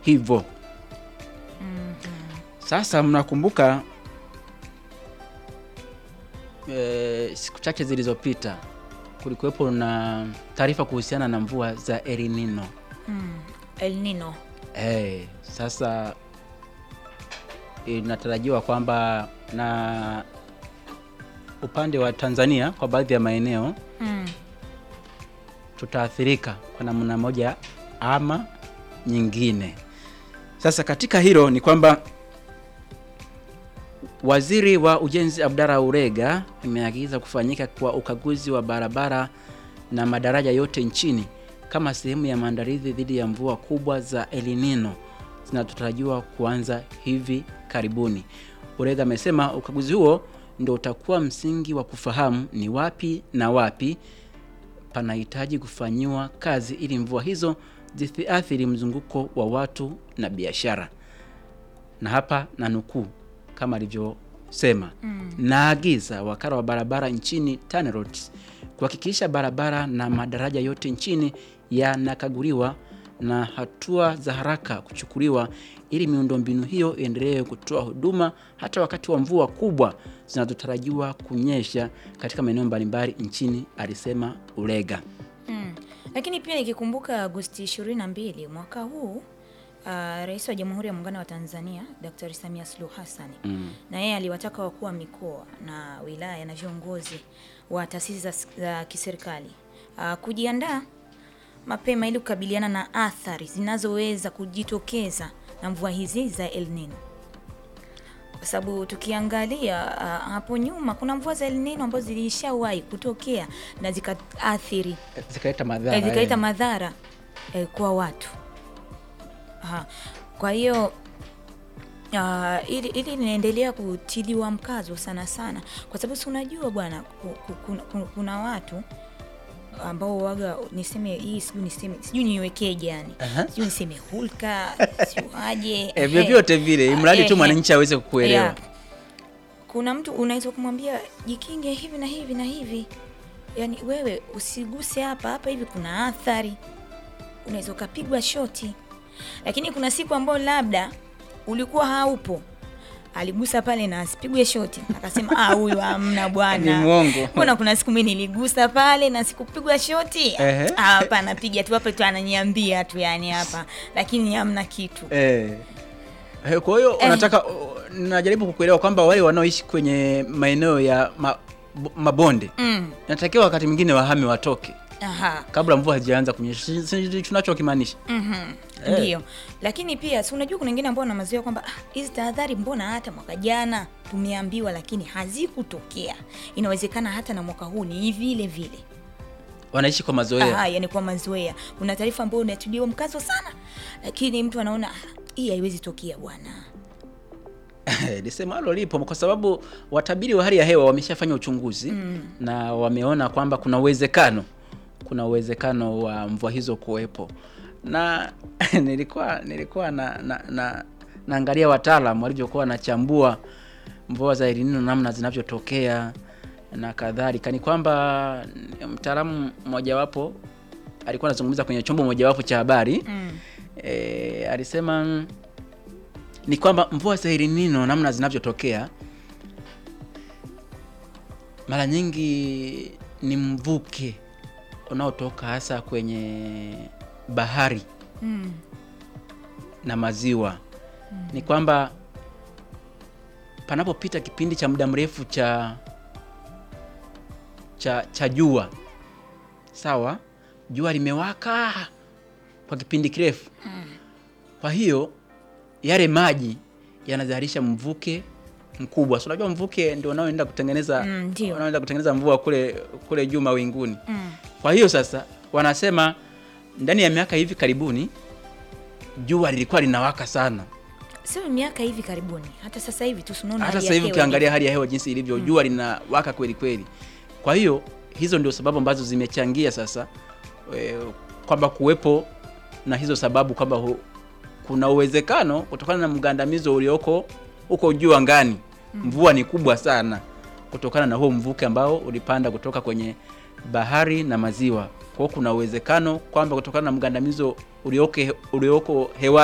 hivyo. Sasa mnakumbuka e, siku chache zilizopita kulikuwepo na taarifa kuhusiana na mvua za El Nino. El Nino. Eh, sasa inatarajiwa kwamba na upande wa Tanzania kwa baadhi ya maeneo Mm. tutaathirika kwa namna moja ama nyingine. Sasa katika hilo ni kwamba Waziri wa Ujenzi Abdalla Ulega ameagiza kufanyika kwa ukaguzi wa barabara na madaraja yote nchini kama sehemu ya maandalizi dhidi ya mvua kubwa za El Nino zinazotarajiwa kuanza hivi karibuni. Ulega amesema ukaguzi huo ndio utakuwa msingi wa kufahamu ni wapi na wapi panahitaji kufanyiwa kazi ili mvua hizo zisiathiri mzunguko wa watu na biashara. Na hapa na nukuu kama alivyosema, naagiza wakala wa barabara nchini TANROADS kuhakikisha barabara na madaraja yote nchini yanakaguliwa na hatua za haraka kuchukuliwa ili miundombinu hiyo iendelee kutoa huduma hata wakati wa mvua kubwa zinazotarajiwa kunyesha katika maeneo mbalimbali nchini, alisema Ulega. Mm. Lakini pia nikikumbuka Agosti 22 mwaka huu uh, Rais wa Jamhuri ya Muungano wa Tanzania Daktari Samia Suluhu Hassan Mm. na yeye aliwataka wakuu wa mikoa na wilaya na viongozi wa taasisi za, za kiserikali uh, kujiandaa mapema ili kukabiliana na athari zinazoweza kujitokeza na mvua hizi za El Nino kwa sababu tukiangalia uh, hapo nyuma kuna mvua za El Nino ambazo zilishawahi kutokea na zikaathiri Zikaleta madhara. eh, zikaleta eh. madhara eh, kwa watu. Aha. Kwa hiyo uh, ili, ili linaendelea kutiliwa mkazo sana sana, kwa sababu si unajua bwana, ku- ku- kuna, kuna, kuna watu ambao waga niseme hii sijui niseme sijui niwekeje yani Aha. sijui niseme hulka sijui aje Eh, vyovyote vile mradi Eh, tu eh. mwananchi aweze kuelewa. Yeah. Kuna mtu unaweza kumwambia jikinge hivi na hivi na hivi, yaani wewe usiguse hapa hapa, hivi kuna athari, unaweza ukapigwa shoti. Lakini kuna siku ambayo labda ulikuwa haupo, aligusa pale na asipigwe shoti, akasema ah, huyu hamna Ni bwana. mwongo. Mbona kuna siku mimi niligusa pale na sikupigwa shoti? Ehe. Ah, hapa anapiga tu hapa tu ananiambia tu yani hapa, lakini hamna kitu. Eh. Eh, Kwa hiyo unataka oh, najaribu kukuelewa kwamba wale wanaoishi kwenye maeneo ya ma, bo- mabonde Mm. natakiwa wakati mwingine wahame watoke Aha. kabla mvua hazijaanza kunyesha. Si- si- tunachokimaanisha. Mhm. Eh. Ndio, lakini pia si unajua kuna wengine ambao wanamazoea kwamba "Ah, hizi tahadhari mbona hata mwaka jana tumeambiwa, lakini hazikutokea. Inawezekana hata na mwaka huu ni vile vile. Wanaishi kwa mazoea. Aha, yani kwa mazoea. Kuna taarifa ambayo unatiliwa mkazo sana, lakini mtu anaona "Ah, hii haiwezi tokea bwana. lisemalo lipo kwa sababu watabiri wa hali ya hewa wameshafanya uchunguzi na wameona kwamba kuna uwezekano kuna uwezekano wa mvua hizo kuwepo na nilikuwa nilikuwa na, na, na naangalia wataalam walivyokuwa wanachambua mvua za El Nino namna zinavyotokea na kadhalika ni kwamba mtaalamu mmojawapo alikuwa anazungumza kwenye chombo mojawapo cha habari Mm. e, alisema mm, ni kwamba mvua za El Nino namna zinavyotokea mara nyingi ni mvuke unaotoka hasa kwenye bahari Mm. na maziwa. Ni kwamba panapopita kipindi cha muda mrefu cha cha cha jua, sawa, jua limewaka kwa kipindi kirefu, kwa hiyo yale maji yanazalisha mvuke mkubwa. So, unajua mvuke ndio unaoenda kutengeneza Mm, ndio. unaoenda kutengeneza mvua kule kule juu mawinguni. Mm. Kwa hiyo sasa wanasema ndani ya miaka hivi karibuni jua lilikuwa linawaka sana. Sio miaka hivi karibuni, hata sasa hivi tu tunaona Hata hali ya sasa hivi hewa ukiangalia hali ya hewa jinsi ilivyo, jua linawaka kweli kweli. Kwa hiyo hizo ndio sababu ambazo zimechangia sasa e, kwamba kuwepo na hizo sababu kwamba hu- kuna uwezekano kutokana na mgandamizo ulioko huko juu angani, mvua ni kubwa sana kutokana na huo mvuke ambao ulipanda kutoka kwenye bahari na maziwa. Kwa hiyo kuna uwezekano kwamba kutokana na mgandamizo ulioko ulioko hewani